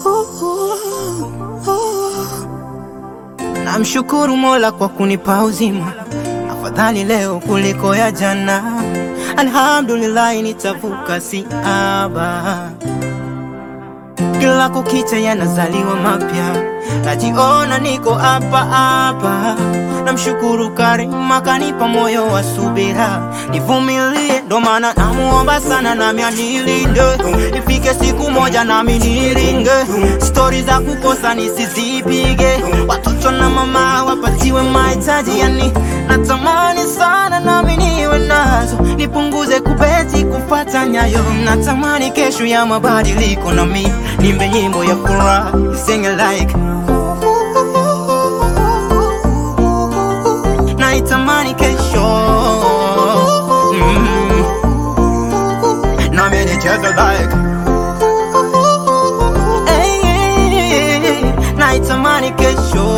Namshukuru Mola kwa kunipa uzima, afadhali leo kuliko ya jana. Alhamdulillah, nitavuka siaba. Kila kukicha yanazaliwa mapya, najiona niko hapa hapa. Namshukuru Karima kanipa moyo wa subira, nivumilie, ndo maana namuomba sana, nami anilinde, ifike siku moja nami niringe. Stori za kukosa nisizipige, watoto na mama wapatiwe mahitaji, yani natamani sana nami niwe nazo, nipunguze kubeti kufata nyayo. Natamani kesho ya mabadiliko, nami nimbe nyimbo ya furaha, sing it like naitamani kesho mm. nami nicheze like hey, hey, hey. naitamani kesho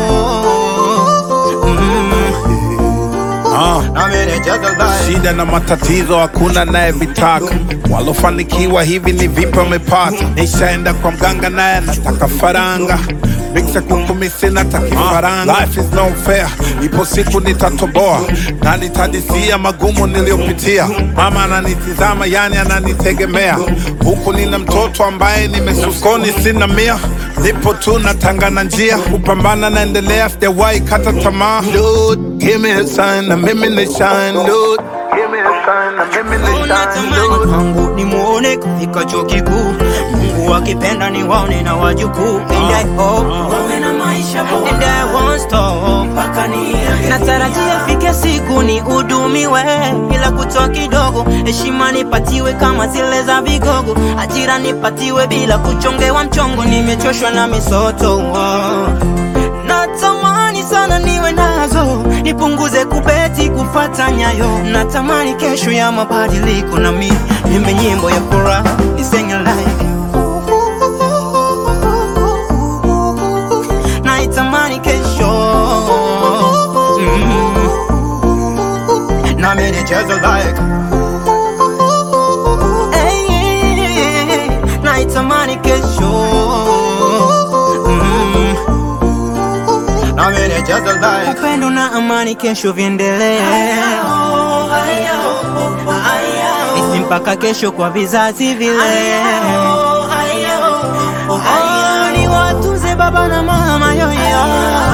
mm. Ah, nami nicheze like shida na matatizo hakuna naye vitaka, walofanikiwa hivi ni vipi wamepata? Nishaenda kwa mganga naye anataka faranga Miksa kukumisi na takifaranga Life is no fair, ipo siku nitatoboa na nitadisia magumu niliyopitia. Mama ananitizama, yani ananitegemea, huku nina mtoto ambaye nimesukoni, sina mia, nipo tu natangana njia, kupambana naendelea, sijawahi kata tamaa. Dude, give me a sign na mimi ni shine, dude. Give me a sign na mimi ni shine, Natamani dude. kwangu nimuone kufika chuo kikuu, Mungu akipenda ni waone na wajukuu, and I hope wawe na maisha bora, and I won't stop mpaka niage. Natarajia fike siku ni udumiwe bila kutoa kidogo, heshima nipatiwe kama zile za vigogo, ajira nipatiwe bila kuchongewa mchongo. Nimechoshwa na misoto oh. Natamani sana niwe nazo, nipunguze kubeti kufata nyayo. Natamani kesho ya mabadiliko, na mi nimbe nyimbo ya furaha nisenge like naitamani kesho mm. nami nicheze like hey, hey, hey. naitamani kesho mm. nami nicheze like upendo na amani kesho viendelee isi mpaka kesho kwa vizazi vile Oh, ni watunze baba na mama yoyo